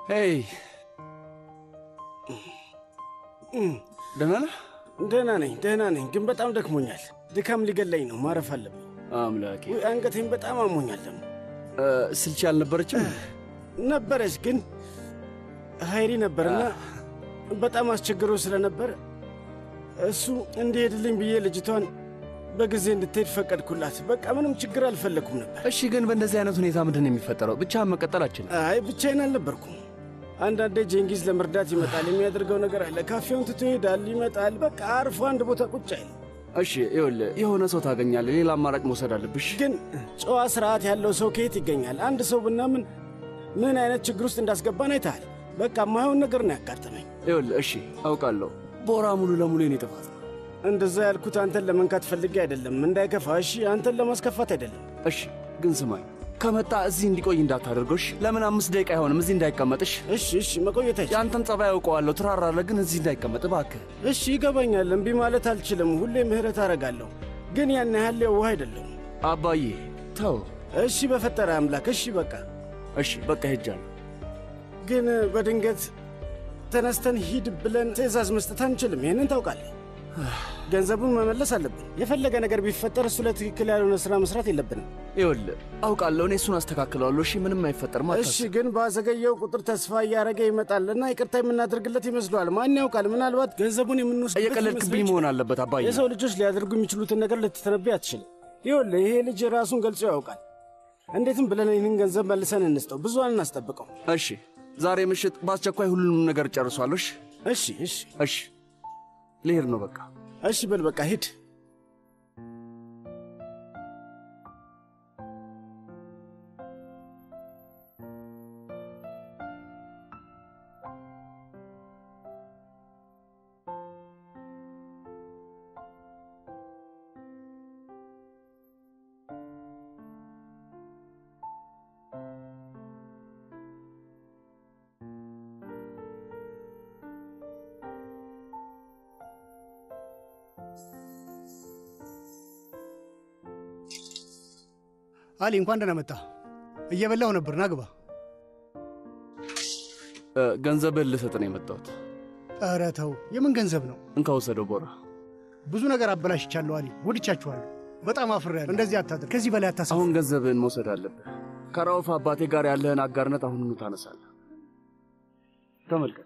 ሄይ ደህና ነህ? ደህና ነኝ፣ ደህና ነኝ፣ ግን በጣም ደክሞኛል። ድካም ሊገለኝ ነው። ማረፍ አለብኝ። አምላኬ ውይ አንገቴን በጣም አሞኛል። ደግሞ እ፣ ስልቻ አልነበረችም? ነበረች፣ ግን ሀይሪ ነበርና በጣም አስቸግሮ ስለነበር እሱ እንዲሄድልኝ ብዬ ልጅቷን በጊዜ እንድትሄድ ፈቀድኩላት። በቃ ምንም ችግር አልፈለግኩም ነበር። እሺ፣ ግን በእንደዚህ አይነት ሁኔታ ምንድን ነው የሚፈጠረው? ብቻህን መቀጠል አችልም። አይ ብቻዬን አልነበርኩም። አንዳንዴ ጄንጊዝ ለመርዳት ይመጣል። የሚያደርገው ነገር አለ። ካፌውን ትቶ ይሄዳል፣ ይመጣል። በቃ አርፎ አንድ ቦታ ቁጭ አይል። እሺ፣ ይኸውልህ የሆነ ሰው ታገኛለህ። ሌላ አማራጭ መውሰድ አለብሽ። ግን ጨዋ ስርዓት ያለው ሰው ከየት ይገኛል? አንድ ሰው ብናምን ምን አይነት ችግር ውስጥ እንዳስገባን አይተሃል። በቃ የማይሆን ነገር ነው ያጋጠመኝ። ይኸውልህ፣ እሺ አውቃለሁ፣ ቦራ ሙሉ ለሙሉ የኔ ጥፋት ነው። እንደዛ ያልኩት አንተን ለመንካት ፈልጌ አይደለም፣ እንዳይከፋ። እሺ፣ አንተን ለማስከፋት አይደለም። እሺ፣ ግን ስማኝ፣ ከመጣ እዚህ እንዲቆይ እንዳታደርገሽ። ለምን አምስት ደቂቃ አይሆንም እዚህ እንዳይቀመጥሽ? እሺ፣ እሺ፣ መቆየት አይችልም። የአንተን ጸባይ አውቀዋለሁ፣ ትራራለህ፣ ግን እዚህ እንዳይቀመጥ እባክህ። እሺ፣ ይገባኛል። እምቢ ማለት አልችልም። ሁሌ ምህረት አረጋለሁ፣ ግን ያን ያህል የዋህ አይደለሁም። አባዬ ተው። እሺ፣ በፈጠረ አምላክ። እሺ፣ በቃ እሺ፣ በቃ ሄጃለሁ። ግን በድንገት ተነስተን ሂድ ብለን ትዕዛዝ መስጠት አንችልም። ይህንን ታውቃለህ። ገንዘቡን መመለስ አለብን። የፈለገ ነገር ቢፈጠር እሱ ለትክክል ያልሆነ ሥራ መስራት የለብንም። ይኸውልህ አውቃለሁ፣ እኔ እሱን አስተካክለዋለሁ። እሺ፣ ምንም አይፈጠርም። እሺ፣ ግን ባዘገየው ቁጥር ተስፋ እያደረገ ይመጣልና ይቅርታ የምናደርግለት ይመስለዋል። ማን ያውቃል? ምናልባት ገንዘቡን የምንወስድ እየቀለድክብኝ መሆን አለበት አባዬ። የሰው ልጆች ሊያደርጉ የሚችሉትን ነገር ልትተነብይ አትችልም። ይኸውልህ ይሄ ልጅ ራሱን ገልጾ ያውቃል። እንዴትም ብለን ይህንን ገንዘብ መልሰን እንስጠው። ብዙ አናስጠብቀው። እሺ፣ ዛሬ ምሽት በአስቸኳይ ሁሉንም ነገር ጨርሷለሽ። እሺ፣ እሺ፣ እሺ፣ ልሄድ ነው በቃ። እሺ፣ በል በቃ ሂድ። አሊ እንኳን ደህና መጣ። እየበላሁ ነበር። ና ግባ። እ፣ ገንዘብህን ልሰጥ ነው የመጣሁት። ኧረ ተው፣ የምን ገንዘብ ነው? እንካ ውሰደው ቦራ። ብዙ ነገር አበላሽቻለሁ አሊ፣ ጎድቻችኋለሁ። በጣም አፍሬያለሁ። እንደዚህ አታድር። ከዚህ በላይ አታስብ። አሁን ገንዘብህን መውሰድ አለብህ። ከራውፍ አባቴ ጋር ያለህን አጋርነት አሁኑኑ ታነሳለህ። ተመልከት።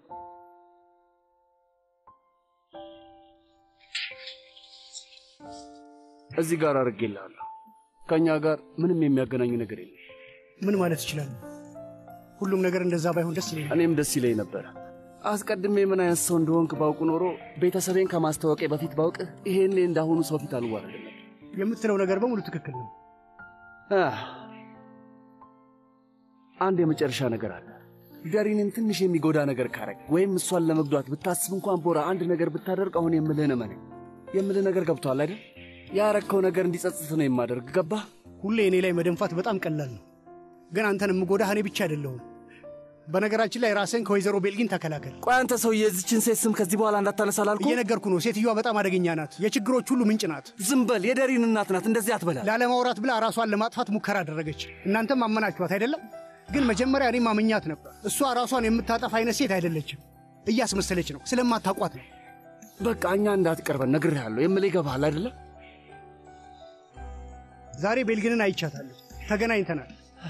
እዚህ ጋር አድርጌልሃለሁ። ከእኛ ጋር ምንም የሚያገናኝ ነገር የለም። ምን ማለት እችላለሁ? ሁሉም ነገር እንደዛ ባይሆን ደስ ይለኛል። እኔም ደስ ይለኝ ነበረ። አስቀድሜ ምን አይነት ሰው እንደሆንክ ባውቁ ኖሮ ቤተሰቤን ከማስታወቄ በፊት ባውቅህ ይሄኔ እንዳሁኑ ሰው ፊት አልዋረድም። የምትለው ነገር በሙሉ ትክክል ነው። አህ፣ አንድ የመጨረሻ ነገር አለ። ደሪንን ትንሽ የሚጎዳ ነገር ካረግ ወይም እሷን ለመጉዳት ብታስብ እንኳን ቦራ አንድ ነገር ብታደርግ አሁን የምልህን እመነኝ። የምልህ ነገር ገብቶሃል አይደል? ያረግከው ነገር እንዲጸጽት ነው የማደርግ። ገባህ? ሁሌ እኔ ላይ መደንፋት በጣም ቀላል ነው፣ ግን አንተን የምጎዳህ እኔ ብቻ አይደለሁም። በነገራችን ላይ ራስህን ከወይዘሮ ቤልጊን ተከላከል። ቆይ አንተ ሰውዬ የዚችን ሴት ስም ከዚህ በኋላ እንዳታነሳ አላልኩህ? እየነገርኩ ነው። ሴትዮዋ በጣም አደገኛ ናት። የችግሮች ሁሉ ምንጭ ናት። ዝም በል። የደሪን እናት ናት። እንደዚህ አትበላ። ላለማውራት ብላ ራሷን ለማጥፋት ሙከራ አደረገች። እናንተም አመናችኋት አይደለም? ግን መጀመሪያ እኔም አመኛት ነበር። እሷ ራሷን የምታጠፋ አይነት ሴት አይደለችም። እያስመሰለች ነው። ስለማታውቋት ነው። በቃ እኛ እንዳትቀርበን ነግሬሃለሁ። የምልህ ይገባሃል አይደለም? ዛሬ ቤልግንን አይቻታለሁ። ተገናኝተናል።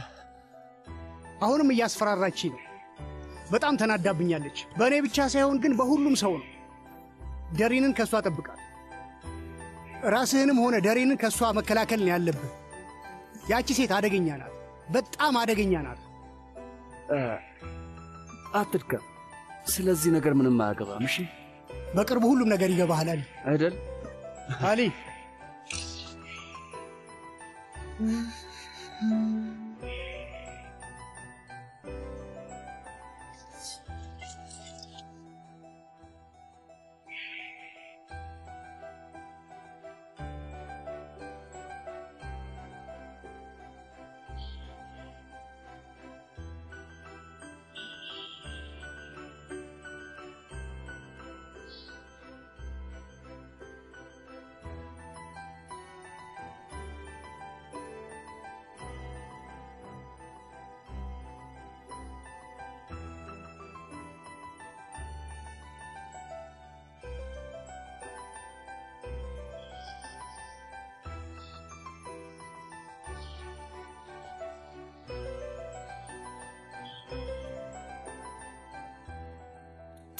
አሁንም እያስፈራራች ነው። በጣም ተናዳብኛለች። በእኔ ብቻ ሳይሆን ግን በሁሉም ሰው ነው። ደሪንን ከእሷ ጠብቃል። ራስህንም ሆነ ደሪንን ከእሷ መከላከል ነው ያለብህ። ያቺ ሴት አደገኛ ናት። በጣም አደገኛ ናት። እ፣ አትድከም። ስለዚህ ነገር ምንም አያገባም። እሺ በቅርቡ ሁሉም ነገር ይገባሃል አሊ። አይደል? አሊ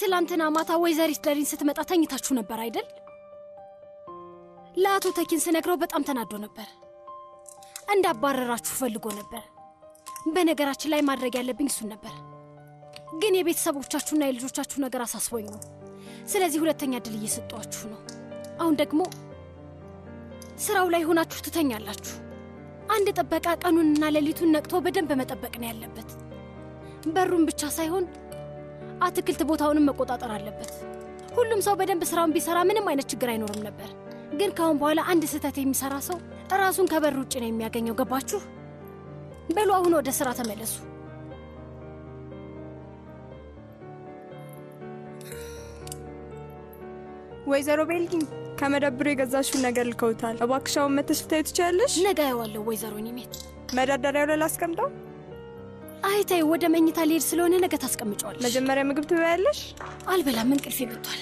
ትላንትና ማታ ወይዘሪት ደሪን ስትመጣ ተኝታችሁ ነበር አይደል? ለአቶ ተኪን ስነግረው በጣም ተናዶ ነበር። እንዳባረራችሁ ፈልጎ ነበር። በነገራችን ላይ ማድረግ ያለብኝ እሱን ነበር፣ ግን የቤተሰቦቻችሁና የልጆቻችሁ ነገር አሳስቦኝ ነው። ስለዚህ ሁለተኛ እድል እየሰጧችሁ ነው። አሁን ደግሞ ስራው ላይ ሆናችሁ ትተኛላችሁ። አንድ ጥበቃ ቀኑንና ሌሊቱን ነቅቶ በደንብ መጠበቅ ነው ያለበት። በሩን ብቻ ሳይሆን አትክልት ቦታውንም መቆጣጠር አለበት። ሁሉም ሰው በደንብ ስራውን ቢሰራ ምንም አይነት ችግር አይኖርም ነበር። ግን ከአሁን በኋላ አንድ ስህተት የሚሰራ ሰው ራሱን ከበር ውጭ ነው የሚያገኘው። ገባችሁ? በሉ አሁን ወደ ስራ ተመለሱ። ወይዘሮ ቤልጊን ከመደብሩ የገዛሽውን ነገር ልከውታል። እባክሻውን መተሽ ልታዩ ትችያለሽ? ነገ አየዋለሁ። ወይዘሮ ኒሜት መደርደሪያው ላይ ላስቀምጠው። አይታይ ወደ መኝታ ሊሄድ ስለሆነ ነገ ታስቀምጨዋለሽ። መጀመሪያ ምግብ ትበያለሽ? አልበላም፣ እንቅልፌ መጥቷል።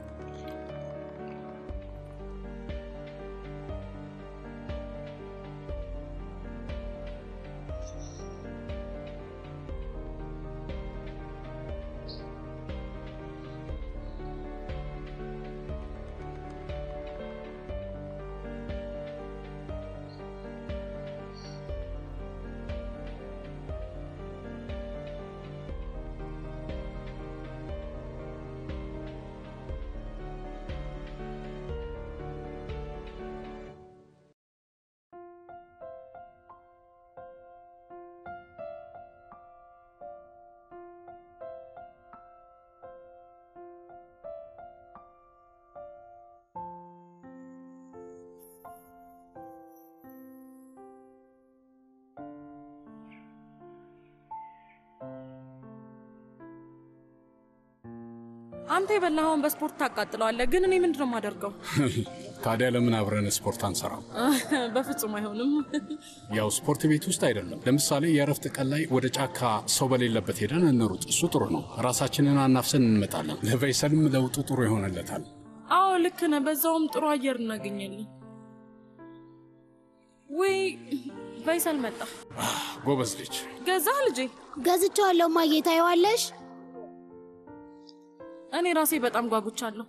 አንተ የበላኸውን በስፖርት ታቃጥለዋለህ፣ ግን እኔ ምንድን ነው የማደርገው? ታዲያ ለምን አብረን ስፖርት አንሰራም? በፍጹም አይሆንም። ያው ስፖርት ቤት ውስጥ አይደለም። ለምሳሌ የእረፍት ቀን ላይ ወደ ጫካ ሰው በሌለበት ሄደን እንሩጥ። እሱ ጥሩ ነው። ራሳችንን አናፍሰን እንመጣለን። ለቬይሰልም ለውጡ ጥሩ ይሆንለታል። አዎ ልክ ነህ። በዛውም ጥሩ አየር እናገኛለን። ውይ ቫይሰል መጣ። ጎበዝ ልጅ። ገዛህ ልጄ? ገዝቼዋለሁ እማዬ፣ ታይዋለሽ? እኔ ራሴ በጣም ጓጉቻለሁ።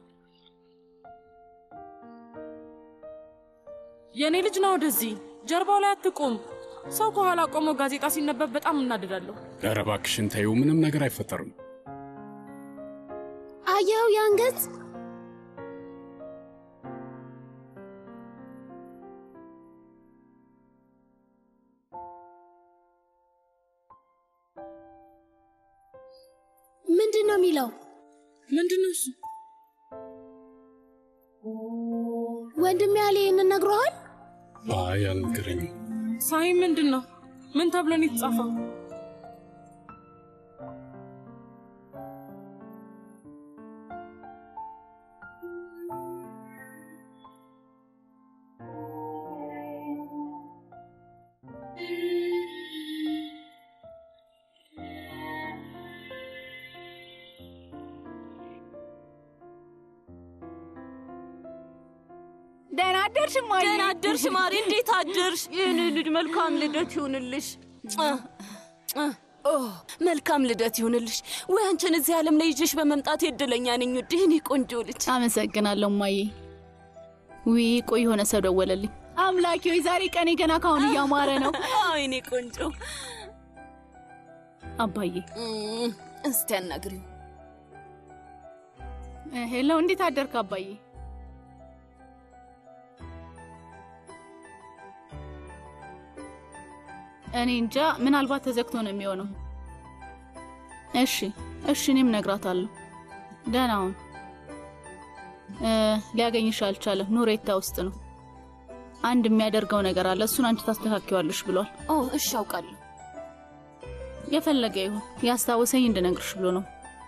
የእኔ ልጅ ና ወደዚህ። ጀርባው ላይ አትቁም። ሰው ከኋላ ቆሞ ጋዜጣ ሲነበብ በጣም እናድዳለሁ። ኧረ እባክሽን ተይው፣ ምንም ነገር አይፈጠርም። አየኸው ያን ገጽ? ምንድን ነው የሚለው? ምንድን ነው እሱ? ወንድም ያለ ይህንን ነግሮሃል? አይ አልነገረኝም። ሳይ ምንድን ነው? ምን ተብሎ ነው የተጻፈው? ደህና አደርሽ ማሪ። ደህና አደርሽ ማሪ። እንዴት አደርሽ? የኔ ልጅ መልካም ልደት ይሁንልሽ። ኦ መልካም ልደት ይሁንልሽ። ወይ አንቺን እዚህ ዓለም ላይ ይዤሽ በመምጣት የድለኛ ነኝ ውድ። የኔ ቆንጆ ልጅ አመሰግናለሁ ማዬ። ውይ ቆይ የሆነ ሰው ደወለልኝ። አምላኬ ሆይ ዛሬ ቀኔ ገና ካሁን እያማረ ነው። አዎ የኔ ቆንጆ። አባዬ እም፣ እስቲ አናግሪው። ሄሎ፣ እንዴት አደርክ አባዬ? እኔ እንጃ፣ ምናልባት ተዘግቶ ነው የሚሆነው። እሺ እሺ፣ እኔም እነግራታለሁ። ደህና ሁን። እ፣ ሊያገኝሽ አልቻለም። ኑሬታ ውስጥ ነው። አንድ የሚያደርገው ነገር አለ። እሱን አንቺ ታስተካክዋለሽ ብሏል። ኦ እሺ፣ አውቃለሁ። የፈለገ ይሁን ያስታወሰኝ እንድነግርሽ ብሎ ነው።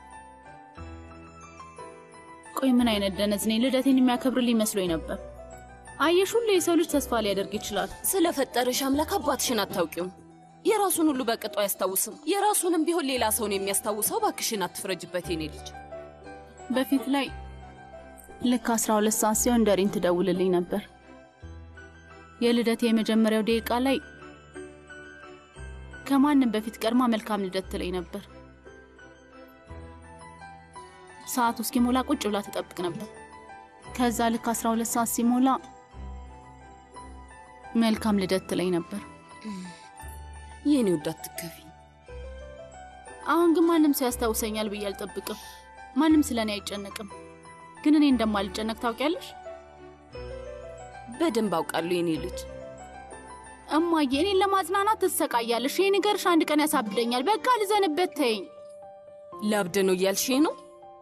ቆይ ምን አይነት ደነዝ ነኝ! ልደቴን የሚያከብርልኝ መስሎኝ ነበር። አየሽ፣ ሁሉ የሰው ልጅ ተስፋ ሊያደርግ ይችላል። ስለፈጠረሽ አምላክ አባትሽን አታውቂውም። የራሱን ሁሉ በቅጡ አያስታውስም። የራሱንም ቢሆን ሌላ ሰውን የሚያስታውሰው። ባክሽን አትፍረጅበት የኔ ልጅ። በፊት ላይ ልክ አስራ ሁለት ሰዓት ሲሆን ደሪን ትደውልልኝ ነበር። የልደቴ የመጀመሪያው ደቂቃ ላይ ከማንም በፊት ቀድማ መልካም ልደት ትለኝ ነበር። ሰዓቱ እስኪሞላ ቁጭ ብላ ትጠብቅ ነበር። ከዛ ልክ 12 ሰዓት ሲሞላ መልካም ልደት ትለኝ ነበር። የኔ ውድ አትከፊ። አሁን ግን ማንም ሰው ያስታውሰኛል ብዬ አልጠብቅም። ማንም ስለ እኔ አይጨነቅም። ግን እኔ እንደማልጨነቅ ታውቂያለሽ በደንብ አውቃለሁ የኔ ልጅ። እማዬ። እኔን ለማጽናናት ትሰቃያለሽ። ይህ ነገርሽ አንድ ቀን ያሳብደኛል። በቃ ልዘንበት ተይኝ። ላብደ ነው እያልሽ ነው?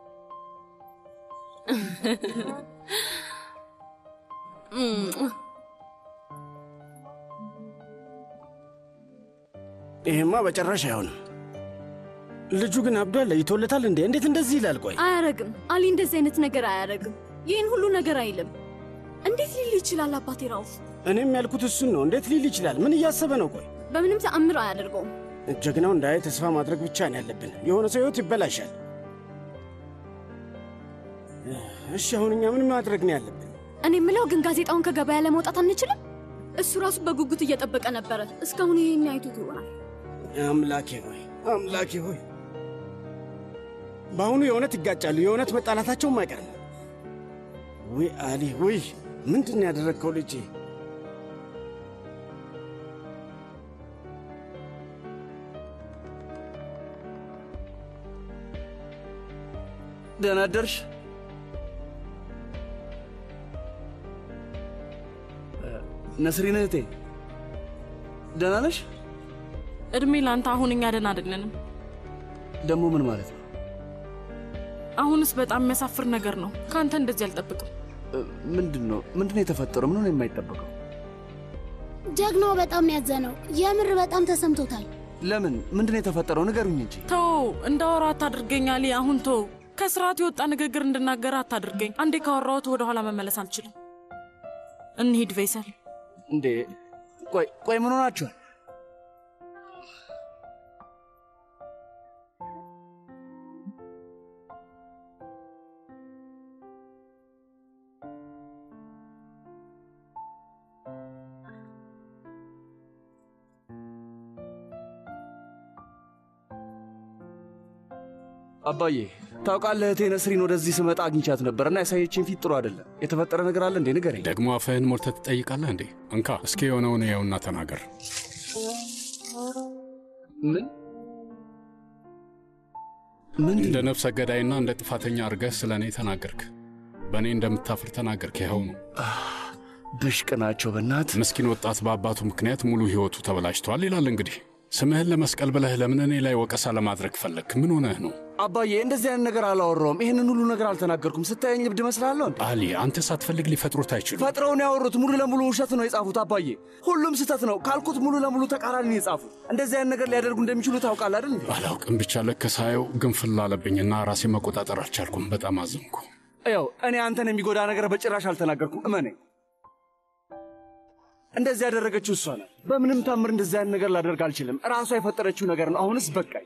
ይሄማ በጭራሽ አይሆንም። ልጁ ግን አብዷል። ለይቶለታል እንዴ? እንዴት እንደዚህ ይላል? ቆይ አያረግም። አሊ እንደዚህ አይነት ነገር አያረግም። ይህን ሁሉ ነገር አይልም። እንዴት ሊል ይችላል? አባቴ ራውፍ፣ እኔም ያልኩት እሱን ነው። እንዴት ሊል ይችላል? ምን እያሰበ ነው? ቆይ በምንም ተአምር አያደርገውም። ጀግናው እንዳይ ተስፋ ማድረግ ብቻ ነው ያለብን። የሆነ ሰው ህይወት ይበላሻል። እሺ አሁን እኛ ምን ማድረግ ነው ያለብን? እኔ የምለው ግን ጋዜጣውን ከገበያ ለመውጣት አንችልም? እሱ ራሱ በጉጉት እየጠበቀ ነበረ። እስካሁን ይህን አይቶት ይሆናል። አምላኬ ሆይ አምላኬ ሆይ፣ በአሁኑ የእውነት ይጋጫሉ። የእውነት መጣላታቸውም አይቀርም። ውይ አሊ፣ ውይ ምንድን ነው ያደረግከው ልጄ? ደህና አደርሽ? ነስሪን እህቴ ደህና ነሽ? እድሜ ለአንተ። አሁን እኛ ደህና አይደለንም። ደግሞ ምን ማለት ነው? አሁንስ በጣም የሚያሳፍር ነገር ነው። ከአንተ እንደዚህ አልጠብቅም። ምንድን ነው ምንድን ነው የተፈጠረው? ምን ነው የማይጠበቀው? ጀግናው በጣም ነው ያዘነው። የምር በጣም ተሰምቶታል። ለምን? ምንድን ነው የተፈጠረው? ንገሩኝ እንጂ። ተው፣ እንዳወራ አታድርገኝ አሊ። አሁን ተው። ከስርዓት የወጣ ንግግር እንድናገር አታድርገኝ። አንዴ ካወራሁት ወደ ኋላ መመለስ አልችልም። እንሂድ ቬይሰል። እንዴ ቆይ ቆይ፣ ምን ሆናችኋል? አባዬ ታውቃለህ፣ እህቴ ነስሪን ወደዚህ ስመጣ አግኝቻት ነበር እና ያሳየችን ፊት ጥሩ አይደለም። የተፈጠረ ነገር አለ እንዴ? ንገረኝ። ደግሞ አፍህን ሞልተህ ትጠይቃለህ እንዴ? እንካ እስኪ የሆነውን ያውና ተናገር። ምን ምን እንደ ነፍሰ ገዳይና እንደ ጥፋተኛ አድርገህ ስለ እኔ ተናገርክ። በእኔ እንደምታፍር ተናገርክ። ይኸው ነው። ብሽቅ ናቸው በእናት ምስኪን ወጣት በአባቱ ምክንያት ሙሉ ሕይወቱ ተበላሽተዋል ይላል። እንግዲህ ስምህን ለመስቀል ብለህ ለምን እኔ ላይ ወቀሳ ለማድረግ ፈለግክ? ምን ሆነህ ነው? አባዬ እንደዚህ አይነት ነገር አላወራውም። ይህንን ሁሉ ነገር አልተናገርኩም። ስታየኝ እብድ እመስላለሁ እንዴ? አሊ፣ አንተ ሳትፈልግ ሊፈጥሩት አይችሉም። ፈጥረውን ያወሩት ሙሉ ለሙሉ ውሸት ነው የጻፉት። አባዬ ሁሉም ስህተት ነው ካልኩት ሙሉ ለሙሉ ተቃራኒ ነው የጻፉት። እንደዚህ አይነት ነገር ሊያደርጉ እንደሚችሉ ታውቃለህ አይደል? እንዴ? አላውቅም፣ ብቻ ልክ ሳየው ግንፍል አለብኝና ራሴ መቆጣጠር አልቻልኩም። በጣም አዘንኩ። ያው እኔ አንተን የሚጎዳ ነገር በጭራሽ አልተናገርኩም። እመነኝ። እንደዚህ ያደረገችው እሷ ናት። በምንም ታምር እንደዚህ አይነት ነገር ላደርግ አልችልም። ራሷ የፈጠረችው ነገር ነው። አሁንስ በቃኝ።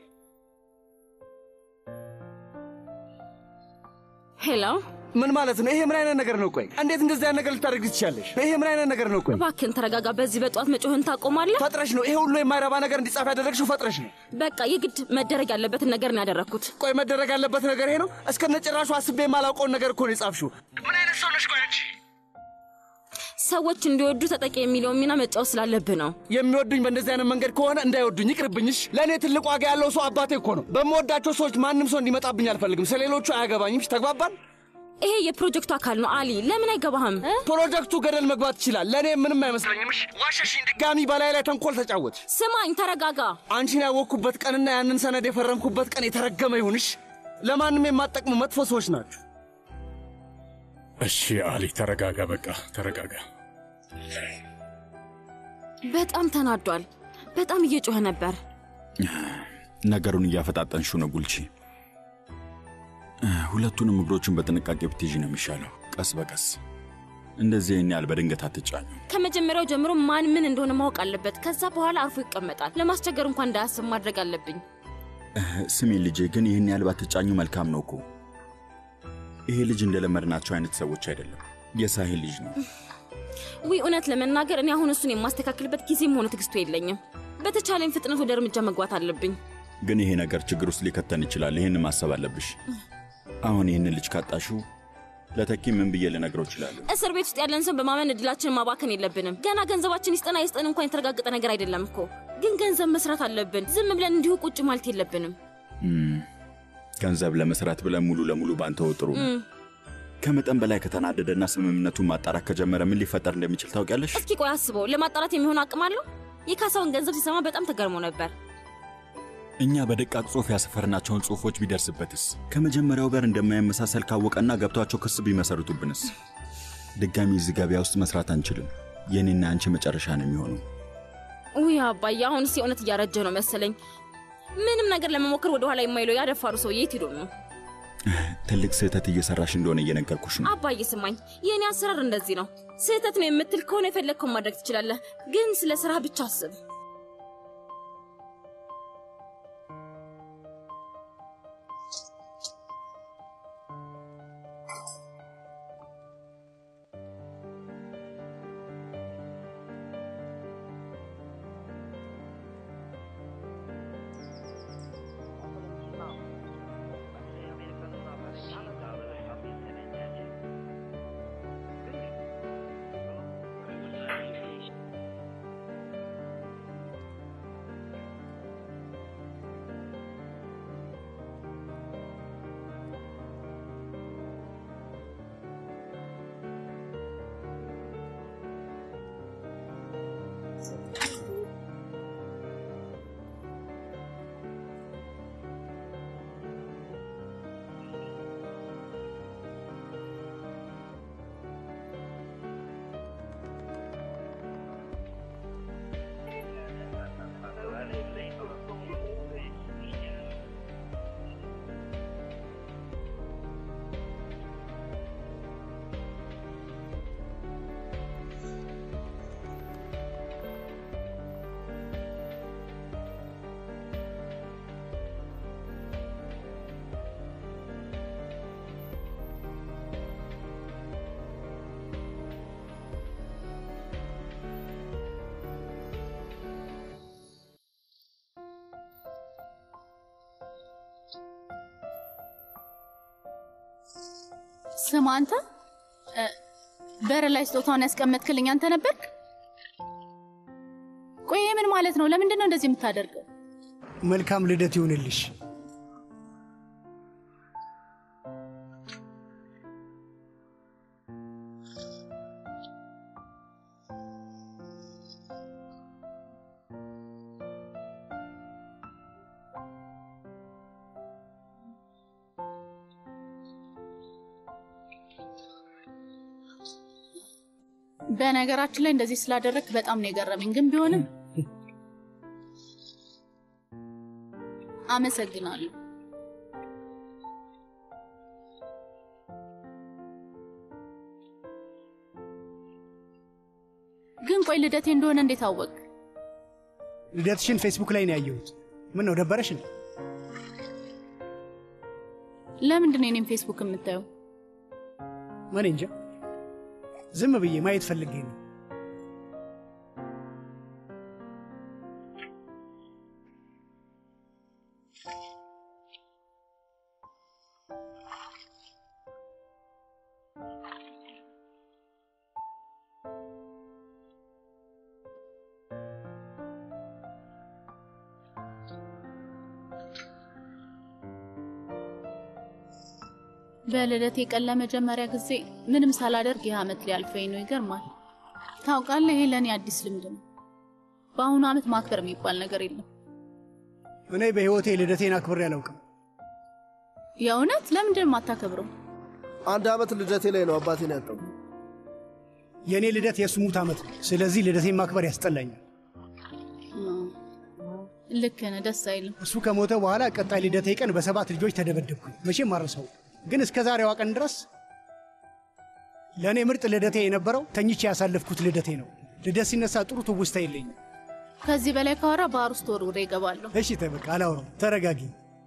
ሄሎ፣ ምን ማለት ነው? ይሄ ምን አይነት ነገር ነው? ቆይ እንዴት እንደዚህ አይነት ነገር ልታደርግ ትችላለሽ? ይሄ ምን አይነት ነገር ነው? ቆይ እባክህን ተረጋጋ። በዚህ በጠዋት መጮህን ታቆማለህ? ፈጥረሽ ነው ይሄ ሁሉ የማይረባ ነገር እንዲጻፍ ያደረግሽው። ፈጥረሽ ነው። በቃ የግድ መደረግ ያለበትን ነገር ነው ያደረግኩት። ቆይ መደረግ ያለበት ነገር ይሄ ነው? እስከነ ጭራሹ አስቤ የማላውቀውን ነገር እኮ ነው የጻፍሽው። ምን አይነት ሰው ነሽ? ቆይ አንቺ ሰዎች እንዲወዱ ተጠቂ የሚለውን ሚና መጫወት ስላለብህ ነው። የሚወዱኝ በእንደዚህ አይነት መንገድ ከሆነ እንዳይወዱኝ ይቅርብኝሽ። ለእኔ ትልቅ ዋጋ ያለው ሰው አባቴ እኮ ነው። በምወዳቸው ሰዎች ማንም ሰው እንዲመጣብኝ አልፈልግም። ስለሌሎቹ አያገባኝም። ተግባባን? ይሄ የፕሮጀክቱ አካል ነው አሊ። ለምን አይገባህም? ፕሮጀክቱ ገደል መግባት ይችላል። ለእኔ ምንም አይመስለኝም። እሺ፣ ዋሸሽኝ። ድጋሚ በላይ ላይ ተንኮል ተጫወት። ስማኝ፣ ተረጋጋ። አንቺን ያወቅኩበት ቀንና ያንን ሰነድ የፈረምኩበት ቀን የተረገመ ይሁንሽ። ለማንም የማጠቅሙ መጥፎ ሰዎች ናችሁ። እሺ አሊ ተረጋጋ፣ በቃ ተረጋጋ። በጣም ተናዷል። በጣም እየጮኸ ነበር። ነገሩን እያፈጣጠንሽው ነው ጉልቺ። ሁለቱንም እግሮቹን በጥንቃቄ ብትይዥ ነው የሚሻለው። ቀስ በቀስ እንደዚህ ይህን ያህል በድንገት አትጫኙ። ከመጀመሪያው ጀምሮ ማን ምን እንደሆነ ማወቅ አለበት። ከዛ በኋላ አርፎ ይቀመጣል። ለማስቸገር እንኳን እንዳያስብ ማድረግ አለብኝ። ስሚ ልጄ፣ ግን ይህን ያህል ባትጫኙ መልካም ነው እኮ። ይሄ ልጅ እንደለመድናቸው አይነት ሰዎች አይደለም። የሳሄል ልጅ ነው። ዊ እውነት ለመናገር እኔ አሁን እሱን የማስተካከልበት ጊዜም ሆነ ትግስቱ የለኝም። በተቻለኝ ፍጥነት ወደ እርምጃ መግባት አለብኝ። ግን ይሄ ነገር ችግር ውስጥ ሊከተን ይችላል። ይህን ማሰብ አለብሽ። አሁን ይህንን ልጅ ካጣሹ ለተኪ ምን ብዬ ልነግረው እችላለሁ? እስር ቤት ውስጥ ያለን ሰው በማመን እድላችንን ማባከን የለብንም። ገና ገንዘባችን ይስጠና ይስጠን እንኳን የተረጋገጠ ነገር አይደለም እኮ። ግን ገንዘብ መስራት አለብን። ዝም ብለን እንዲሁ ቁጭ ማለት የለብንም። እም፣ ገንዘብ ለመስራት ብለን ሙሉ ለሙሉ ባንተው ጥሩ ነው። እም፣ ከመጠን በላይ ከተናደደና ስምምነቱን ማጣራት ከጀመረ ምን ሊፈጠር እንደሚችል ታውቂያለሽ? እስኪ ቆይ አስበው። ለማጣራት የሚሆን አቅም አለው? የካሳውን ገንዘብ ሲሰማ በጣም ተገርሞ ነበር። እኛ በደቃቅ ጽሑፍ ያሰፈርናቸውን ጽሑፎች ቢደርስበትስ? ከመጀመሪያው ጋር እንደማይመሳሰል ካወቀና ገብቷቸው ክስ ቢመሰርቱብንስ? ድጋሚ እዚህ ገበያ ውስጥ መስራት አንችልም። የኔና አንቺ መጨረሻ ነው የሚሆነው። ውይ አባዬ፣ አሁንስ የእውነት እያረጀ ነው መሰለኝ። ምንም ነገር ለመሞከር ወደኋላ የማይለው ያደፋሩ ሰው የት ሄዶ ነው? ትልቅ ስህተት እየሰራሽ እንደሆነ እየነገርኩሽ ነው። አባዬ ስማኝ፣ የእኔ አሰራር እንደዚህ ነው። ስህተት ነው የምትል ከሆነ የፈለግከውን ማድረግ ትችላለህ፣ ግን ስለ ስራ ብቻ አስብ። ስማ አንተ እ፣ በር ላይ ስጦታውን ያስቀመጥክልኝ አንተ ነበርክ? ቆይ ይሄ ምን ማለት ነው? ለምንድን ነው እንደዚህ የምታደርገው? መልካም ልደት ይሁንልሽ። በነገራችን ላይ እንደዚህ ስላደረግክ በጣም ነው የገረመኝ። ግን ቢሆንም አመሰግናለሁ። ግን ቆይ ልደቴ እንደሆነ እንዴት አወቅ? ልደትሽን ፌስቡክ ላይ ነው ያየሁት። ምን ነው ደበረሽ? ነው ለምንድን ነው የኔም ፌስቡክ የምታየው? ምን እንጃ፣ ዝም ብዬ ማየት ፈልጌ ነው። በልደቴ ቀን ለመጀመሪያ ጊዜ ምንም ሳላደርግ ይህ ዓመት ሊያልፈኝ ነው። ይገርማል። ታውቃለህ፣ ይሄ ለእኔ አዲስ ልምድ ነው። በአሁኑ ዓመት ማክበር የሚባል ነገር የለም። እኔ በሕይወቴ ልደቴን አክብሬ አላውቅም። የእውነት ለምንድን ነው የማታከብረው? አንድ ዓመት ልደቴ ላይ ነው አባቴን ያጣው። የእኔ ልደት የእሱ ሙት ዓመት ነው። ስለዚህ ልደቴን ማክበር ያስጠላኛል። ልክ ነህ፣ ደስ አይልም። እሱ ከሞተ በኋላ ቀጣይ ልደቴ ቀን በሰባት ልጆች ተደበደብኩኝ። መቼም አረሰው። ግን እስከ ዛሬዋ ቀን ድረስ ለእኔ ምርጥ ልደቴ የነበረው ተኝቼ ያሳለፍኩት ልደቴ ነው። ልደት ሲነሳ ጥሩ ትውስታ የለኝም። ከዚህ በላይ ካወራ ባህር ውስጥ ወርውሬ እገባለሁ። እሺ ተበቃ፣ አላውራም። ተረጋጊ።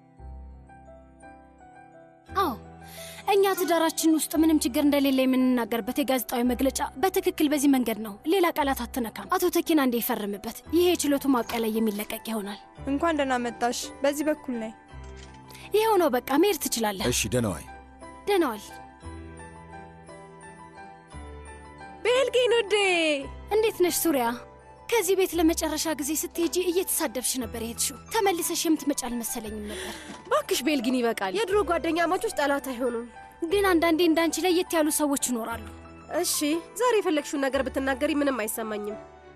አዎ እኛ ትዳራችን ውስጥ ምንም ችግር እንደሌለ የምንናገርበት የጋዜጣዊ መግለጫ በትክክል በዚህ መንገድ ነው። ሌላ ቃላት አትነካም። አቶ ተኪና እንደ ይፈርምበት። ይሄ የችሎቱ ማብቂያ ላይ የሚለቀቅ ይሆናል። እንኳን ደህና መጣሽ። በዚህ በኩል ነይ። ይኸው ነው በቃ፣ መሄድ ትችላለህ። እሺ ደህና ዋይ። ደህና ዋል። ቤልጊን ውዴ፣ እንዴት ነሽ ሱሪያ? ከዚህ ቤት ለመጨረሻ ጊዜ ስትሄጂ እየተሳደብሽ ነበር የሄድሽው። ተመልሰሽ የምትመጪ አልመሰለኝም ነበር። ባክሽ ቤልጊን ይበቃል። የድሮ ጓደኛ ማቾች ጠላት አይሆኑም። ግን አንዳንዴ እንዳንቺ ለየት ያሉ ሰዎች ይኖራሉ። እሺ፣ ዛሬ የፈለግሽውን ነገር ብትናገሪ ምንም አይሰማኝም።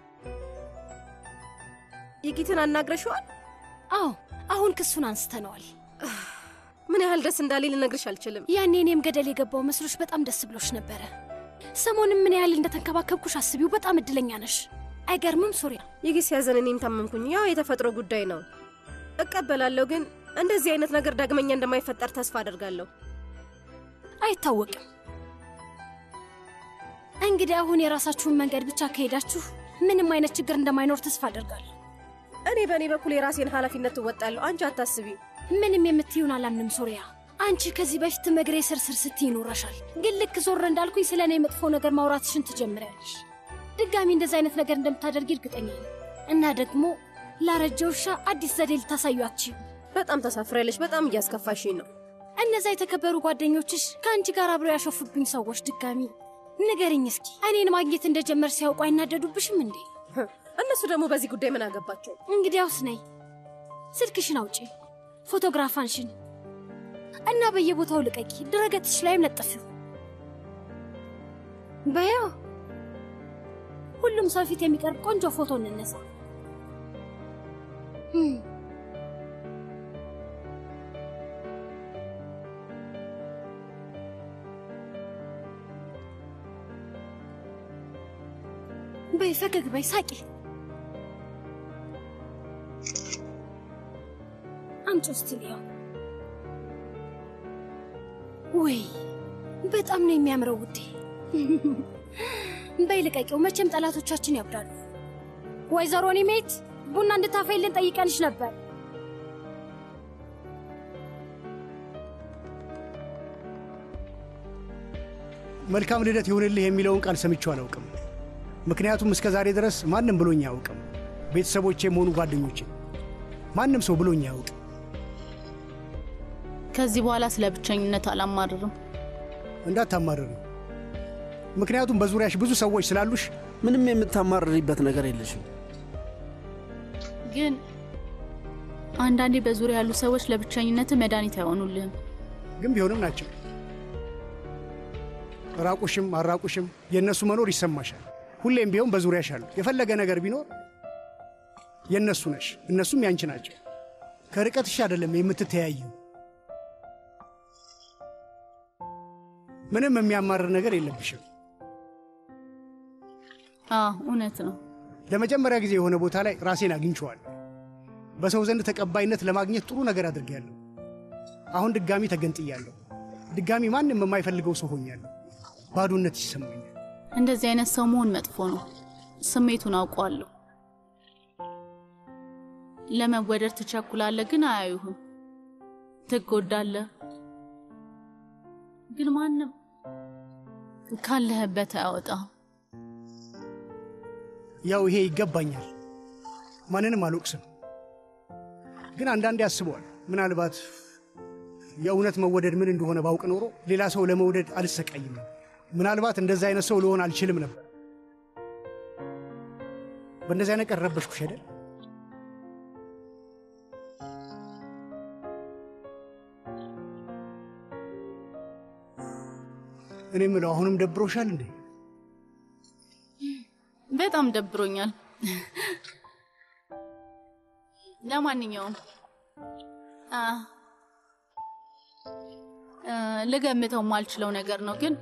ይጊትን አናግረሽዋል? አዎ፣ አሁን ክሱን አንስተነዋል። ምን ያህል ደስ እንዳለኝ ልነግርሽ አልችልም። ያኔ እኔም ገደል የገባው መስሎሽ በጣም ደስ ብሎሽ ነበረ። ሰሞንም ምን ያህል እንደተንከባከብኩሽ አስቢው። በጣም እድለኛ ነሽ። አይገርምም ሱሪያ? ይጊ ሲያዘን እኔም ታመምኩኝ። ያው የተፈጥሮ ጉዳይ ነው፣ እቀበላለሁ። ግን እንደዚህ አይነት ነገር ዳግመኛ እንደማይፈጠር ተስፋ አደርጋለሁ። አይታወቅም። እንግዲህ አሁን የራሳችሁን መንገድ ብቻ ከሄዳችሁ ምንም አይነት ችግር እንደማይኖር ተስፋ አደርጋለሁ። እኔ በእኔ በኩል የራሴን ኃላፊነት ትወጣለሁ። አንቺ አታስቢ። ምንም የምትይውን አላምንም ሶሪያ። አንቺ ከዚህ በፊት መግሬ ስር ስር ስትይ ይኖረሻል። ግን ልክ ዞር እንዳልኩኝ ስለ እኔ መጥፎ ነገር ማውራትሽን ትጀምሪያለሽ። ድጋሚ እንደዚህ አይነት ነገር እንደምታደርጊ እርግጠኛ ነኝ። እና ደግሞ ላረጀ ውሻ አዲስ ዘዴ ልታሳዩ አትችይም። በጣም ተሳፍሬያለሽ። በጣም እያስከፋሽኝ ነው። እነዛ የተከበሩ ጓደኞችሽ ከአንቺ ጋር አብረው ያሾፉብኝ ሰዎች ድጋሚ ንገርኝ እስኪ እኔን ማግኘት እንደጀመር ሲያውቁ አይናደዱብሽም እንዴ? እነሱ ደግሞ በዚህ ጉዳይ ምን አገባቸው? እንግዲያውስ ነይ፣ ስልክሽን አውጪ፣ ፎቶግራፋንሽን እና በየቦታው ልቀቂ፣ ድረገጽሽ ላይም ለጥፊው። በያ ሁሉም ሰው ፊት የሚቀርብ ቆንጆ ፎቶ እንነሳ። በይ ፈገግ በይ፣ ሳቂ። አምጪ እስቲ ልየው። ወይ በጣም ነው የሚያምረው ውዴ። በይ ልቀቂው፣ መቼም ጠላቶቻችን ያብዳሉ። ወይዘሮ ኒሜት ቡና እንድታፈይልን ጠይቀንሽ ነበር። መልካም ልደት ይሁንልህ የሚለውን ቃል ሰምቼው አላውቅም። ምክንያቱም እስከ ዛሬ ድረስ ማንም ብሎኝ አያውቅም። ቤተሰቦቼም ሆኑ ጓደኞቼ ማንም ሰው ብሎኝ አያውቅም። ከዚህ በኋላ ስለ ብቸኝነት አላማርርም። እንዳታማርሪ፣ ምክንያቱም በዙሪያሽ ብዙ ሰዎች ስላሉሽ ምንም የምታማርሪበት ነገር የለሽም። ግን አንዳንዴ በዙሪያ ያሉ ሰዎች ለብቸኝነት መድኃኒት አይሆኑልህም። ግን ቢሆንም ናቸው። ራቁሽም አራቁሽም የእነሱ መኖር ይሰማሻል። ሁሌም ቢሆን በዙሪያሽ አሉ። የፈለገ ነገር ቢኖር የእነሱ ነሽ፣ እነሱም ያንቺ ናቸው። ከርቀትሽ አይደለም የምትተያዩ። ምንም የሚያማርር ነገር የለብሽም። አዎ እውነት ነው። ለመጀመሪያ ጊዜ የሆነ ቦታ ላይ ራሴን አግኝቼዋለሁ። በሰው ዘንድ ተቀባይነት ለማግኘት ጥሩ ነገር አድርጌያለሁ። አሁን ድጋሚ ተገንጥያለሁ። ድጋሚ ማንም የማይፈልገው ሰው ሆኛለሁ። ባዶነት ይሰማኛል። እንደዚህ አይነት ሰው መሆን መጥፎ ነው። ስሜቱን አውቀዋለሁ። ለመወደድ ትቸኩላለህ፣ ግን አያዩህም። ትጎዳለህ፣ ግን ማንም ካለህበት አያወጣም። ያው ይሄ ይገባኛል። ማንንም አልወቅስም። ግን አንዳንዴ አስበዋል። ምናልባት የእውነት መወደድ ምን እንደሆነ ባውቅ ኖሮ ሌላ ሰው ለመውደድ አልሰቃይም። ምናልባት እንደዚህ አይነት ሰው ልሆን አልችልም ነበር። በእንደዚህ አይነት ቀን ረበሽኩሽ አይደል? እኔ የምለው አሁንም ደብሮሻል እንዴ? በጣም ደብሮኛል። ለማንኛውም አ እ ልገምተው የማልችለው ነገር ነው፣ ግን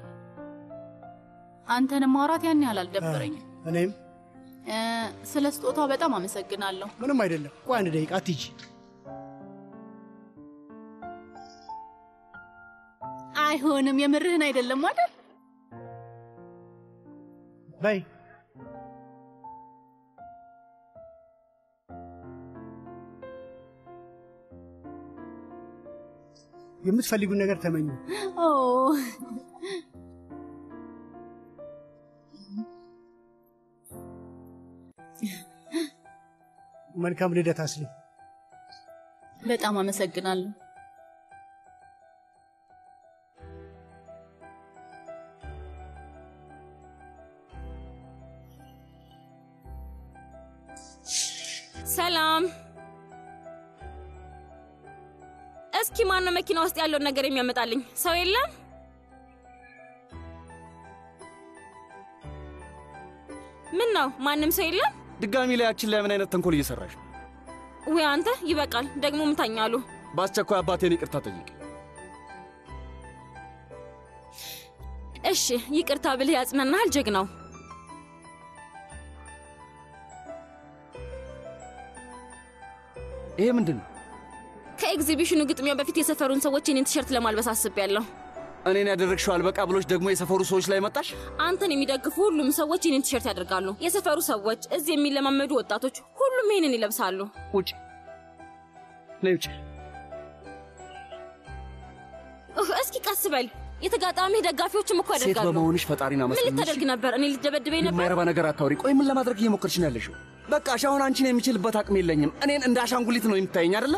አንተን ማውራት ያን ያህል አልደበረኝም። እኔም እ ስለ ስጦታው በጣም አመሰግናለሁ። ምንም አይደለም። ቆይ አንድ ደቂቃ አትሂጂ። አይሆንም፣ የምርህን አይደለም አይደል? በይ የምትፈልጉን ነገር ተመኙ። ኦ መልካም ልደት አስሊ። በጣም አመሰግናለሁ። ሰላም። እስኪ ማነው መኪና ውስጥ ያለውን ነገር የሚያመጣልኝ? ሰው የለም? ምን ነው ማንም ሰው የለም? ድጋሚ ላያችን ላይ ምን አይነት ተንኮል እየሰራሽ ነው? ወይ አንተ ይበቃል። ደግሞ ምታኛሉ። በአስቸኳይ አባቴን ይቅርታ ጠይቅ። እሺ ይቅርታ ብልህ ያጽናናሃል ጀግናው። ይሄ ምንድን ነው? ከኤግዚቢሽኑ ግጥሚያ በፊት የሰፈሩን ሰዎች የኔን ቲሸርት ለማልበስ አስቤያለሁ። እኔን ያደረግሽው አልበቃ ብሎች ደግሞ የሰፈሩ ሰዎች ላይ መጣሽ? አንተን የሚደግፉ ሁሉም ሰዎች የኔን ቲሸርት ያደርጋሉ። የሰፈሩ ሰዎች፣ እዚህ የሚለማመዱ ወጣቶች፣ ሁሉም ይሄንን ይለብሳሉ። ውጭ ነይ ውጭ። ኡህ፣ እስኪ ቀስ በል። የተጋጣሚ ደጋፊዎችም እኮ ሴት ያደርጋሉ። በመሆንሽ ፈጣሪን ምን አመስግኝ። ልታደርግ ነበር? እኔ ልደበድበኝ ነበር? የማይረባ ነገር አታውሪ። ቆይ ምን ለማድረግ እየሞከርሽ ነው ያለሽው? በቃ እሺ፣ አሁን አንቺን የሚችልበት አቅም የለኝም። እኔን እንደ አሻንጉሊት ነው የምታየኝ አይደለ?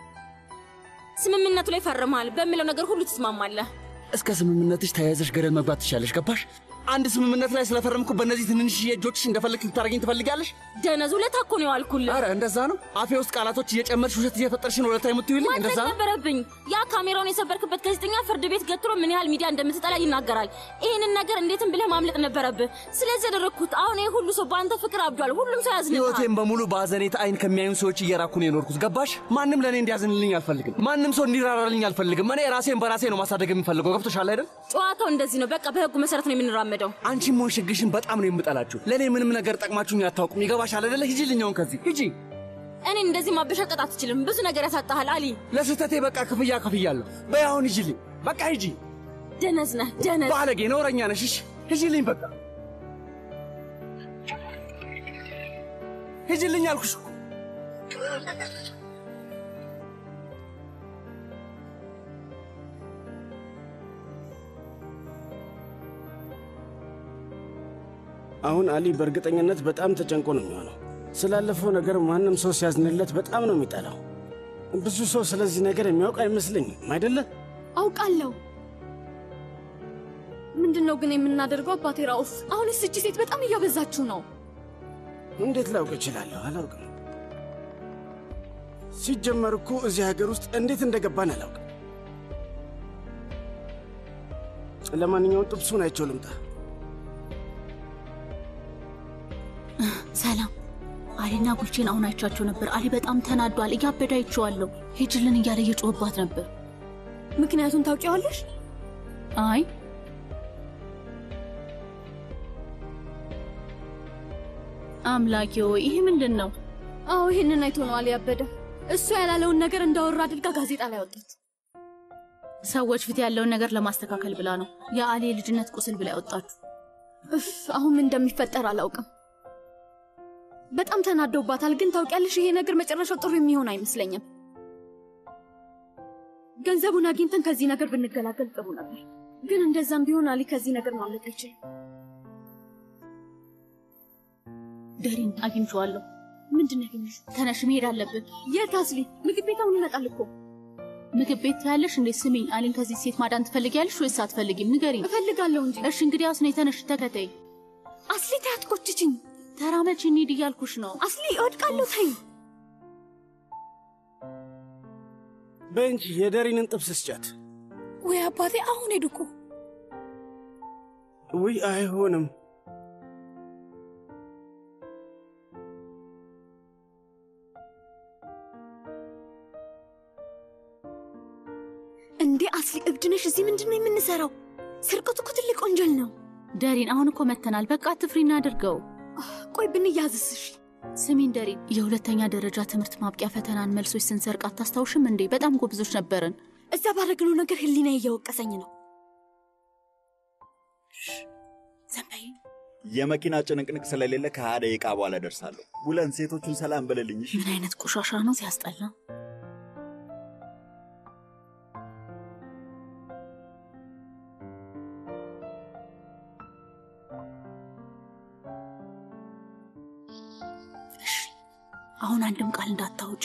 ስምምነቱ ላይ ፈርመሃል። በሚለው ነገር ሁሉ ትስማማለህ። እስከ ስምምነትሽ ተያይዘሽ ገደል መግባት ትችያለሽ። ገባሽ? አንድ ስምምነት ላይ ስለፈረምኩ በእነዚህ ትንንሽ እጆችሽ እንደፈለግሽ ልታደርገኝ ትፈልጊያለሽ? ደነዙ ለታ እኮ ነው የዋልኩልህ። ኧረ እንደዛ ነው። አፌ ውስጥ ቃላቶች እየጨመርሽ ውሸት እየፈጠርሽ ነው ለታ የምትይውልኝ። ማድረግ እንደዛ ነው። ነበረብኝ። ያ ካሜራውን የሰበርክበት ጋዜጠኛ ፍርድ ቤት ገትሮ ምን ያህል ሚዲያ እንደምትጠላ ይናገራል። ይህንን ነገር እንዴትም ብለህ ማምለጥ ነበረብህ። ስለዚህ ያደረግኩት አሁን ይህ ሁሉ ሰው በአንተ ፍቅር አብዷል። ሁሉም ሰው ያዝንልሃል። ህይወቴን በሙሉ በአዘኔታ አይን ከሚያዩን ሰዎች እየራኩ ነው የኖርኩት። ገባሽ? ማንም ለእኔ እንዲያዝንልኝ አልፈልግም። ማንም ሰው እንዲራራልኝ አልፈልግም። እኔ ራሴን በራሴ ነው ማሳደግ የምፈልገው። ገብቶሻል አይደል? ጨዋታው እንደዚህ ነው። በቃ በህጉ መሰረት ነው የምንራመደው። አንቺም ሆንሽ ህግሽን በጣም ነው የምጠላችሁ። ለእኔ ምንም ነገር ጠቅማችሁኝ አታውቁም። ይገባሻል አይደለ? ሂጂልኝ አሁን ከዚህ ሂጂ። እኔን እንደዚህ ማበሻቀጥ አትችልም። ብዙ ነገር ያሳጣሃል አሊ። ለስህተቴ በቃ ክፍያ ከፍያለሁ። በይ አሁን ሂጂልኝ። በቃ ሂጂ። ደነዝ ነህ ደነዝ። ባለጌ ነውረኛ ነሽ። እሺ ሂጂልኝ። በቃ ሂጂልኝ አልኩሽ እኮ። አሁን አሊ በእርግጠኝነት በጣም ተጨንቆ ነው የሚሆነው። ስላለፈው ነገር ማንም ሰው ሲያዝንለት በጣም ነው የሚጠላው። ብዙ ሰው ስለዚህ ነገር የሚያውቅ አይመስለኝም አይደለ? አውቃለሁ። ምንድን ነው ግን የምናደርገው አባቴ ራኡፍ? አሁንስ እቺ ሴት በጣም እያበዛችሁ ነው። እንዴት ላውቅ እችላለሁ? አላውቅም። ሲጀመር እኮ እዚህ ሀገር ውስጥ እንዴት እንደገባን አላውቅም። ለማንኛውም ጥብሱን አይቼው ልምጣ። ሰላም አሊና ጉልቼን አሁን አይቻቸው ነበር። አሊ በጣም ተናዷል። እያበደ አይቼዋለሁ። ሂጅልን እያለ እየጮህባት ነበር። ምክንያቱን ታውቂዋለሽ? አይ አምላኬ ሆይ ይህ ምንድን ነው? አዎ ይህንን አይቶ ነው አሊ ያበደ። እሱ ያላለውን ነገር እንዳወራ አድርጋ ጋዜጣ ላይ ወጣት። ሰዎች ፊት ያለውን ነገር ለማስተካከል ብላ ነው የአሊ የልጅነት ቁስል ብላ ያወጣችሁ። እፍ አሁን ምን እንደሚፈጠር አላውቅም። በጣም ተናደውባታል። ግን ታውቂያለሽ ይሄ ነገር መጨረሻው ጥሩ የሚሆን አይመስለኝም። ገንዘቡን አግኝተን ከዚህ ነገር ብንገላገል ጥሩ ነበር። ግን እንደዛም ቢሆን አሊ ከዚህ ነገር ማምለጥ አይችልም። ደሪን አግኝቼዋለሁ። ምንድን ነው ያገኘሽው? ተነሽ መሄድ አለብን። የት አስሊ? ምግብ ቤት አሁን ይመጣል እኮ። ምግብ ቤት ያለሽ እንዴ? ስሚኝ፣ አሊን ከዚህ ሴት ማዳን ትፈልጊያለሽ ወይስ አትፈልጊም? ንገሪኝ። እፈልጋለሁ እንጂ። እሺ እንግዲህ አስኔ ተነሽ፣ ተከተይ። አስሊ ተይ፣ አትቆጭችኝ። ተራመች፣ እንሂድ እያልኩሽ ነው። አስሊ እወድቃለሁ፣ ተይ። በእንጂ የደሪንን ጥብስ ስጫት። ወይ አባቴ፣ አሁን ሄዱ እኮ። ውይ አይሆንም። እንዴ አስሊ፣ እብድ ነሽ? እዚህ ምንድን ነው የምንሰራው? ስርቀቱ እኮ ትልቅ ወንጀል ነው። ደሪን፣ አሁን እኮ መተናል። በቃ አትፍሪ፣ እናድርገው። ቆይ ብንያዝስሽ? ስሚን ደሪን፣ የሁለተኛ ደረጃ ትምህርት ማብቂያ ፈተናን መልሶች ስንሰርቅ አታስታውሽም እንዴ? በጣም ጎብዞች ነበርን። እዛ ባደረግነው ነገር ህሊና እየወቀሰኝ ነው። ዘንበይ የመኪና ጭንቅንቅ ስለሌለ ከሀያ ደቂቃ በኋላ ደርሳለሁ። ውለን ሴቶቹን ሰላም በልልኝ። እሺ? ምን አይነት ቆሻሻ ነው ሲያስጠላ። እሺ፣ አሁን አንድም ቃል እንዳታውጪ።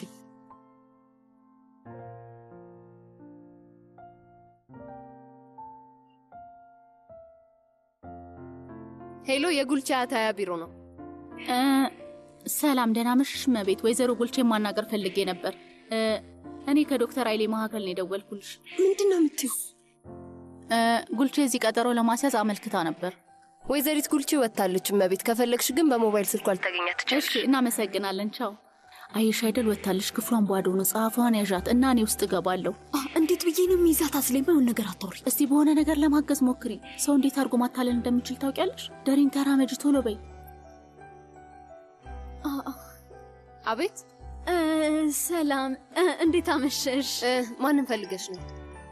ሄሎ፣ የጉልቻ አታያ ቢሮ ነው። እ፣ ሰላም፣ ደህና መሽሽ እመቤት። ወይዘሮ ጉልቼ ማናገር ፈልጌ ነበር። እ፣ እኔ ከዶክተር ኃይሌ መካከል ነው የደወልኩልሽ። ምንድን ነው የምትይው? እ፣ ጉልቼ እዚህ ቀጠሮ ለማስያዝ አመልክታ ነበር። ወይዘሪት ጉልቼ ወጥታለች እመቤት። ከፈለግሽ ግን በሞባይል ስልኳ ልታገኛት ትችላለሽ። እሺ፣ እናመሰግናለን። ቻው። አየሽ አይደል ወጥታለች። ክፍሏን ባዶ ነው። ጸሐፊዋን ያዣት እና እኔ ውስጥ እገባለሁ። እንዴት ብዬ ነው የሚይዛት? አስሌማ የሆነ ነገር አታውሪ። እስቲ በሆነ ነገር ለማገዝ ሞክሪ። ሰው እንዴት አድርጎ ማታለል እንደሚችል ታውቂያለሽ? ደሪን ተራመጅ፣ ቶሎ በይ። አቤት። ሰላም፣ እንዴት አመሸሽ? ማንን ፈልገሽ ነው?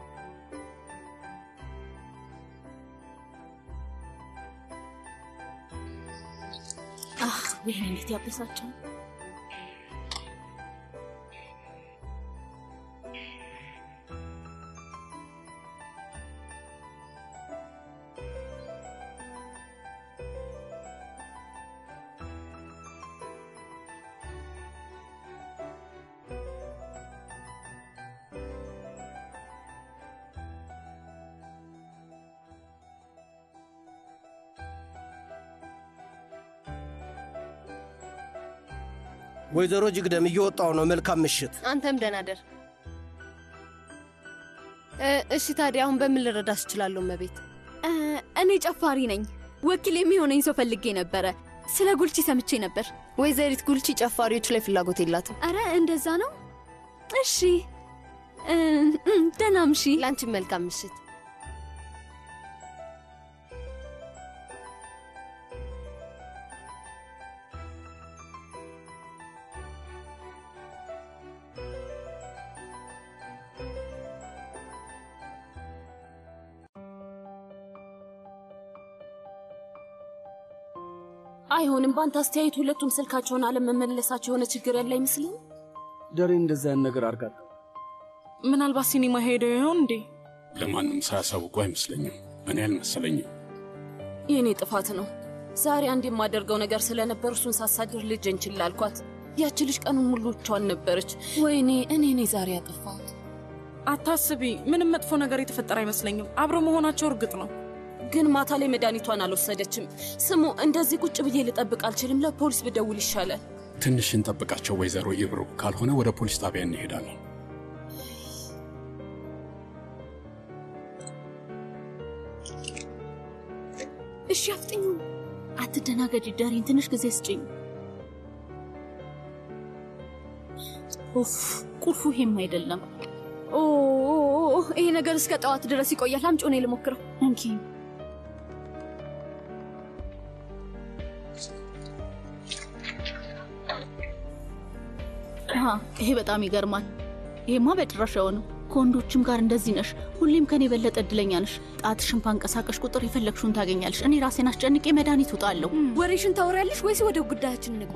ይህን እንዴት ያበሳቸው ወይዘሮ ጅግደም እየወጣው ነው። መልካም ምሽት። አንተም ደህና ደር። እሺ ታዲያ አሁን በምን ልረዳሽ እችላለሁ እመቤት? እኔ ጨፋሪ ነኝ። ወኪል የሚሆነኝ ሰው ፈልጌ ነበረ። ስለ ጉልቺ ሰምቼ ነበር። ወይዘሪት ጉልቺ ጨፋሪዎች ላይ ፍላጎት የላትም። አረ እንደዛ ነው። እሺ ደህና ምሺ። ለአንቺም መልካም ምሽት። አይሆንም። በአንተ አስተያየት ሁለቱም ስልካቸውን አለመመለሳቸው የሆነ ችግር ያለ አይመስልም? ደሬ እንደዛ ያን ነገር አርጋት ምናልባት ሲኒማ ሄደው ይሆን እንዴ? ለማንም ሳያሳውቁ አይመስለኝም። እኔ አልመሰለኝም። የእኔ ጥፋት ነው። ዛሬ አንድ የማደርገው ነገር ስለነበር እሱን ሳሳድር ልጄን ችላ አልኳት። ያቺ ልጅ ቀኑን ሙሉ ብቻዋን ነበረች። ወይኔ እኔ ነኝ ዛሬ ያጠፋሁት። አታስቢ፣ ምንም መጥፎ ነገር የተፈጠረ አይመስለኝም። አብረው መሆናቸው እርግጥ ነው። ግን ማታ ላይ መድኃኒቷን አልወሰደችም። ስሙ፣ እንደዚህ ቁጭ ብዬ ልጠብቅ አልችልም። ለፖሊስ ብደውል ይሻላል። ትንሽ እንጠብቃቸው ወይዘሮ ኢብሩ፣ ካልሆነ ወደ ፖሊስ ጣቢያ እንሄዳለን። እሺ አፍጥኙ። አትደናገጂ ዳሪን፣ ትንሽ ጊዜ ስጭኝ። ኡፍ ቁልፉ ይሄም አይደለም። ኦ ይሄ ነገር እስከ ጠዋት ድረስ ይቆያል። አምጪው፣ እኔ ልሞክረው። እንኪ አሃ፣ ይሄ በጣም ይገርማል። ይሄማ በጭራሽ አይሆንም። ከወንዶችም ጋር እንደዚህ ነሽ። ሁሌም ከኔ የበለጠ እድለኛ ነሽ። ጣትሽን ባንቀሳቀሽ ቁጥር የፈለግሽውን ታገኛለሽ። እኔ ራሴን አስጨንቄ መድኃኒት ውጣለሁ። ወሬሽን ታወሪያለሽ ወይስ ወደ ጉዳያችን እንግባ?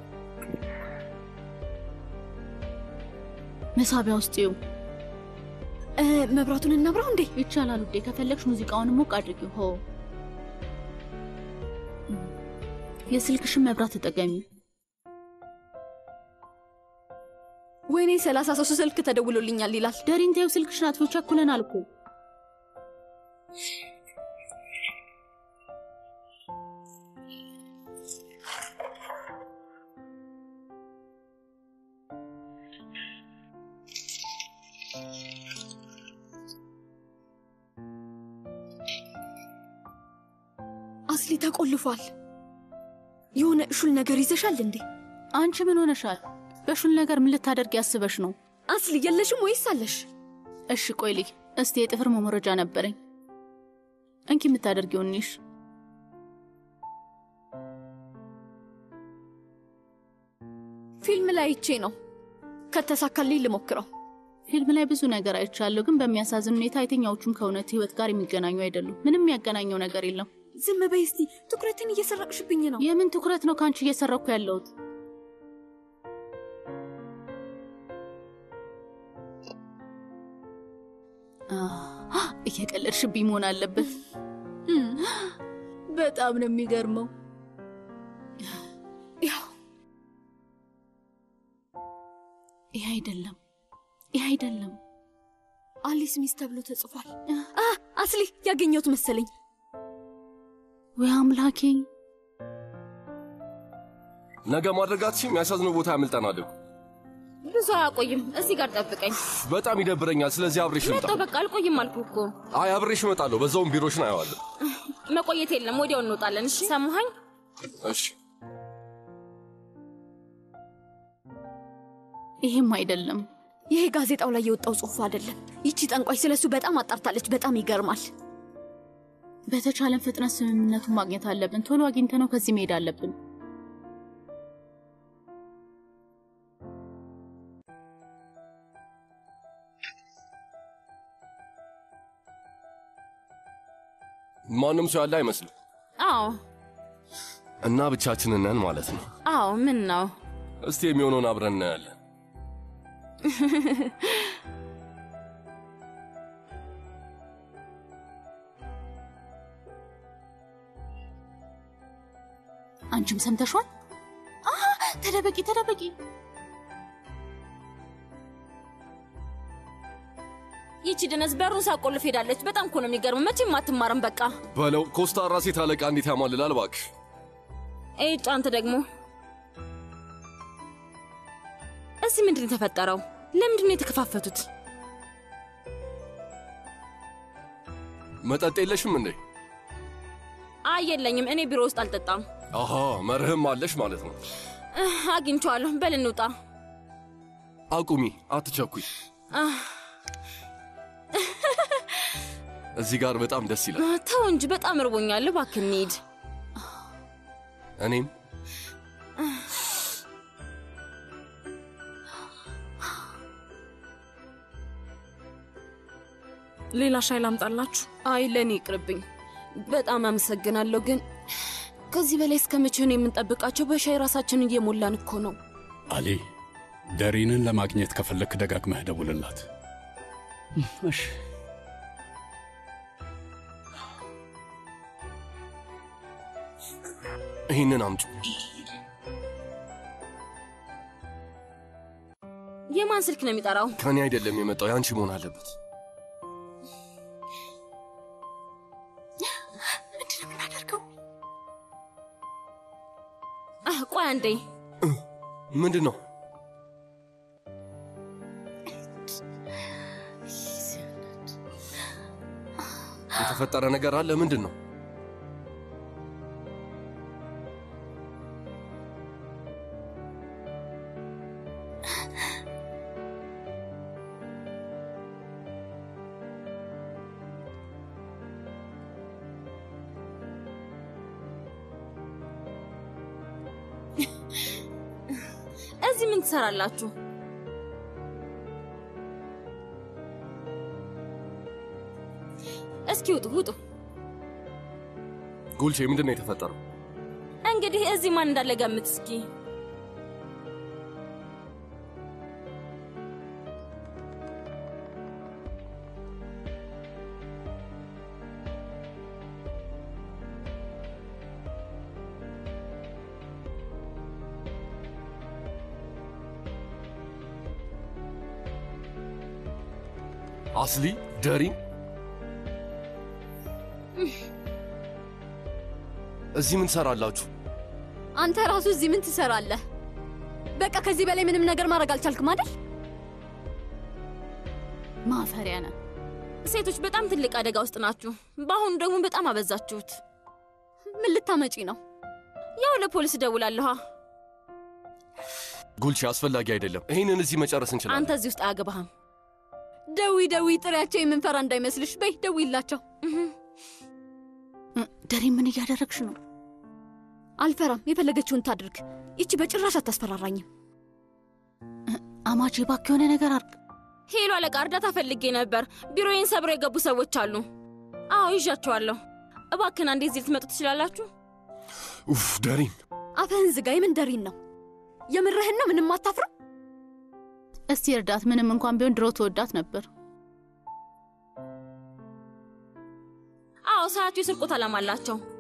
መሳቢያ ውስጥ ይው መብራቱን እናብራው እንዴ? ይቻላል ውዴ። ከፈለግሽ ሙዚቃውን ሞቅ አድርጊው። ሆ የስልክሽን መብራት ተጠቀሚ። ወይኔ ሰላሳ ሶስት ስልክ ተደውሎልኛል ይላል። ደሪን ተይው፣ ስልክሽን አጥፊው። ቸኩለናል እኮ አስሊ ተቆልፏል። የሆነ ሹል ነገር ይዘሻል እንዴ? አንቺ ምን ሆነሻል? በሹል ነገር ምን ልታደርግ ያስበሽ ነው? አስሊ የለሽም ወይስ አለሽ? እሺ ቆይ ልይ እስቲ የጥፍር መሞረጃ ነበረኝ። እንኪ የምታደርጊው እኒሽ ፊልም ላይ አይቼ ነው። ከተሳካልኝ ልሞክረው። ፊልም ላይ ብዙ ነገር አይቻለሁ፣ ግን በሚያሳዝን ሁኔታ የትኛዎቹም ከእውነት ህይወት ጋር የሚገናኙ አይደሉም። ምንም የሚያገናኘው ነገር የለም። ዝም በይ እስቲ። ትኩረትን እየሰረቅሽብኝ ነው። የምን ትኩረት ነው ከአንቺ እየሰረኩ ያለሁት? እየቀለድሽብኝ መሆን አለበት። በጣም ነው የሚገርመው። ያው ይህ አይደለም፣ ይህ አይደለም። አሊስ ሚስ ተብሎ ተጽፏል። አስሊ ያገኘሁት መሰለኝ። ወይ አምላኬ! ነገ ማድረጋትሽም የሚያሳዝነው ቦታ ያመልጠናል እኮ። ብዙ አያቆይም። እዚህ ጋር ጠብቀኝ። በጣም ይደብረኛል። ስለዚህ አብሬሽ ልምጣ። መጣሁ። በቃ አልቆይም አልኩ እኮ። አይ አብሬሽ እመጣለሁ። በዛውም ቢሮሽን አየዋለሁ። መቆየት የለም። ወዲያው እንወጣለን። እሺ ሰማኸኝ? እሺ ይሄም አይደለም። ይሄ ጋዜጣው ላይ የወጣው ጽሑፍ አይደለም። ይቺ ጠንቋይ ስለሱ በጣም አጣርታለች። በጣም ይገርማል። በተቻለን ፍጥነት ስምምነቱን ማግኘት አለብን። ቶሎ አግኝተነው ከዚህ መሄድ አለብን። ማንም ሰው ያለ አይመስልም አዎ እና ብቻችንን ነን ማለት ነው። አዎ። ምን ነው እስቲ የሚሆነውን አብረን እናያለን። አንቺም ሰምተሿል? አ ተደበቂ፣ ተደበቂ። ይቺ ድነስ በሩን ሳቆልፍ ሄዳለች። በጣም እኮ ነው የሚገርመው። መቼም አትማርም። በቃ በለው ኮስታራ ሴት አለቃ እንዴት ያማልላል እባክሽ። ኤጭ አንተ ደግሞ እዚህ ምንድን ነው የተፈጠረው? ለምንድን ነው የተከፋፈቱት? መጠጥ የለሽም እንዴ? አይ የለኝም። እኔ ቢሮ ውስጥ አልጠጣም። አሃ መርህም አለሽ ማለት ነው። እህ፣ አግኝቼዋለሁ። በል እንውጣ። አቁሚ፣ አትቸኩይ። አህ፣ እዚህ ጋር በጣም ደስ ይላል። ተው እንጂ በጣም እርቦኛል። እባክህ እንሂድ። እኔም ሌላ ሻይ ላምጣላችሁ? አይ ለእኔ ይቅርብኝ። በጣም አመሰግናለሁ። ግን ከዚህ በላይ እስከ መቼ ነው የምንጠብቃቸው? በሻይ ራሳችንን እየሞላን እኮ ነው። አሊ ደሪንን ለማግኘት ከፈለክ ደጋግመህ ደውልላት። እሺ ይህንን አምጪ። የማን ስልክ ነው የሚጠራው? ከኔ አይደለም የመጣው የአንቺ መሆን አለበት። ምንድን ነው የምናደርገው? አህ፣ ቆይ አንዴ። ምንድን ነው? የተፈጠረ ነገር አለ? ምንድን ነው? እዚህ ምን ትሰራላችሁ? እስኪ ውጡ ውጡ። ጉልቼ ምንድን ነው የተፈጠረው? እንግዲህ እዚህ ማን እንዳለ ገምት እስኪ። አስሊ ደሪን እዚህ ምን ትሰራላችሁ? አንተ ራሱ እዚህ ምን ትሰራለህ? በቃ ከዚህ በላይ ምንም ነገር ማድረግ አልቻልክም አይደል? ማፈሪያ ነህ። ሴቶች በጣም ትልቅ አደጋ ውስጥ ናችሁ። በአሁኑ ደግሞ በጣም አበዛችሁት። ምን ልታመጪ ነው? ያው ለፖሊስ እደውላለሁ። ጉልቼ አስፈላጊ አይደለም። ይህንን እዚህ መጨረስ እንችላለን። አንተ እዚህ ውስጥ አያገባህም። ደዊ ደዊ፣ ጥሪያቸው የምንፈራ እንዳይመስልሽ። በይ ደዊላቸው። ደሪ ምን እያደረግሽ ነው? አልፈራም። የፈለገችውን ታድርግ። ይቺ በጭራሽ አታስፈራራኝም። አማቼ እባክህ የሆነ ነገር አርግ። ሄሎ አለቃ፣ እርዳታ ፈልጌ ነበር። ቢሮዬን ሰብረው የገቡ ሰዎች አሉ። አዎ ይዣቸዋለሁ። እባክህን አንዴ እዚህ ልትመጡ ትችላላችሁ? ኡፍ ደሪን፣ አፍህን ዝጋ። የምን ደሪን ነው? የምርህን ነው? ምንም አታፍርም? እስቲ እርዳት። ምንም እንኳን ቢሆን ድሮ ተወዳት ነበር። አዎ ሰዓቱ የስርቆት ዓላማ አላቸው።